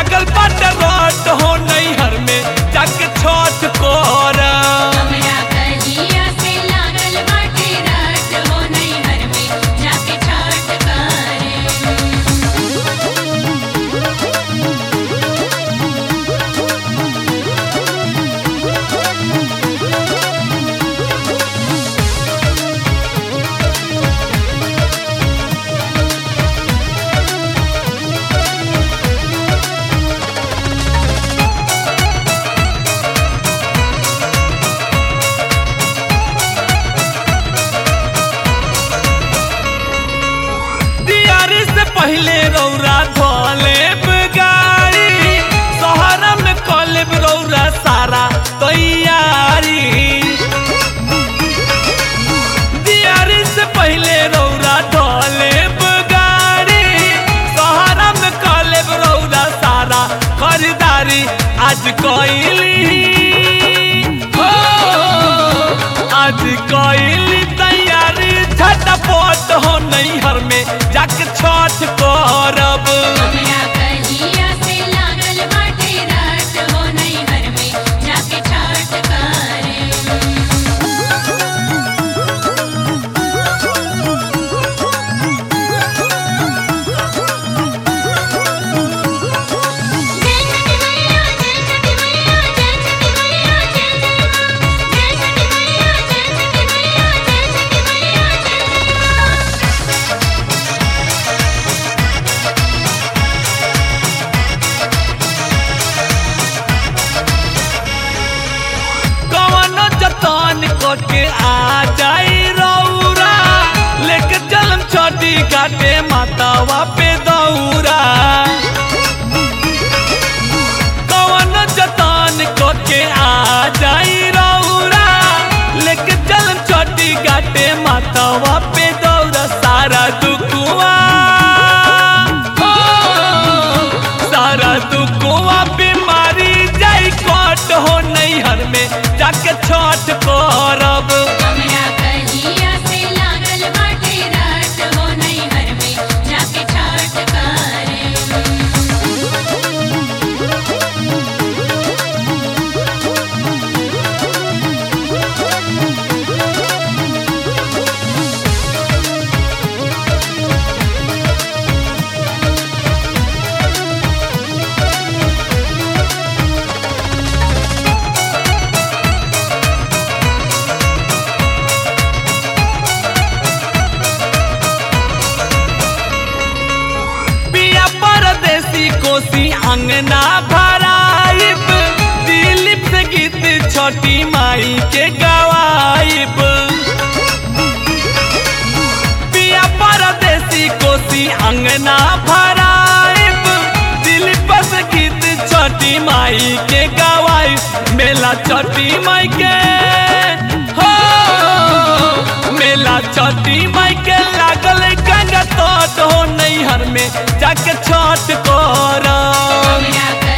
लागल बाट रट हो नैहर में जाके छठ कर हमरा कहिया से लागल बाटे रात हो नैहर में जाके छठ करे दियारी से पहले रौरा धोले गाड़ी शहर में कलेब रौरा सारा तैयारी दियारी से पहले रौरा धोले गाड़ी शहर में कलेब रौरा सारा खरीदारी आज कैली हो आज कैली तैयारी झटपट हो नैहर में जाके छठ करब हमरा कहिया से लागल बाटे रात हो नैहर में जाके छठ करे जय छठी मैया जय छठी मैया जय छठी मैया जय जय मां जय छठी मैया जय छठी मैया जय छठी मैया जय जय मां कवन जतन करके आ जाई रौरा लेके चलम छठी घाटे मातावा पे दौरा कवन जतन करके आ जाई रौरा लेके चलम छठी घाटे मातावा पे दौरा सारा दुखुआ हो, सारा दुखुआ बीमारी जाई कट हो नैहर में जाके छठ करब हमरा कहिया से लागल बाटे रात हो नैहर में जाके छठ करे पिया परदेसी कोसी अंगना भराइब दिलीप से गीत छोटी माई के गवाइब पिया परदेसी कोसी अंगना भराइब दिलीप से गीत छोटी माई के गवाइब मेला छोटी माई के हो मेला छोटी माई के लागल गंगा तोट हो नैहर में जाके छठ करब हमरा